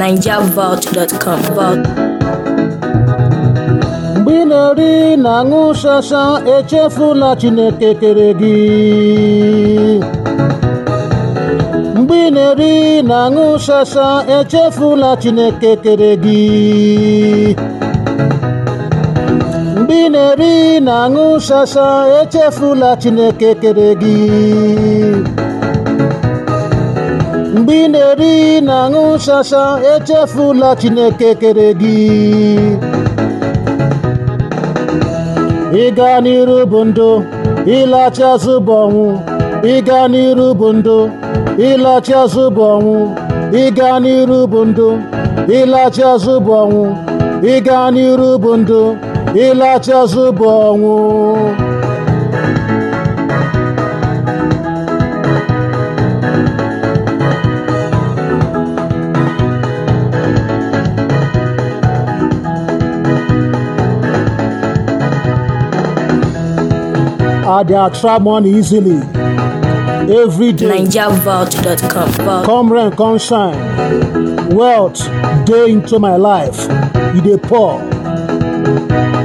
NigerVault.com. Vault. mgbe ị na-eri na aṅụ shasha echefula chineke kere gị mgbe ị na-eri na aṅụ shasha echefula chineke kere gị mgbe ị na-eri na aṅụ shasha echefula chineke kere gị mgbe ị na-eri na aṅụ shasha echefula chineke kere gị ịga n'iru bụ ndụ ịlachi azụ bụ ọnwụ ịga n'iru bụ ndụ ịlachi azụ bụ ọnwụ ịga n'iru bụ ndụ ịlachi azụ bụ ọnwụ ịga n'iru bụ ndụ ịlachi azụ bụ ọnwụ I dey attract money easily every day. NigerVault.com. Vault. Come rain, come shine. Wealth dey into my life. E dey pour.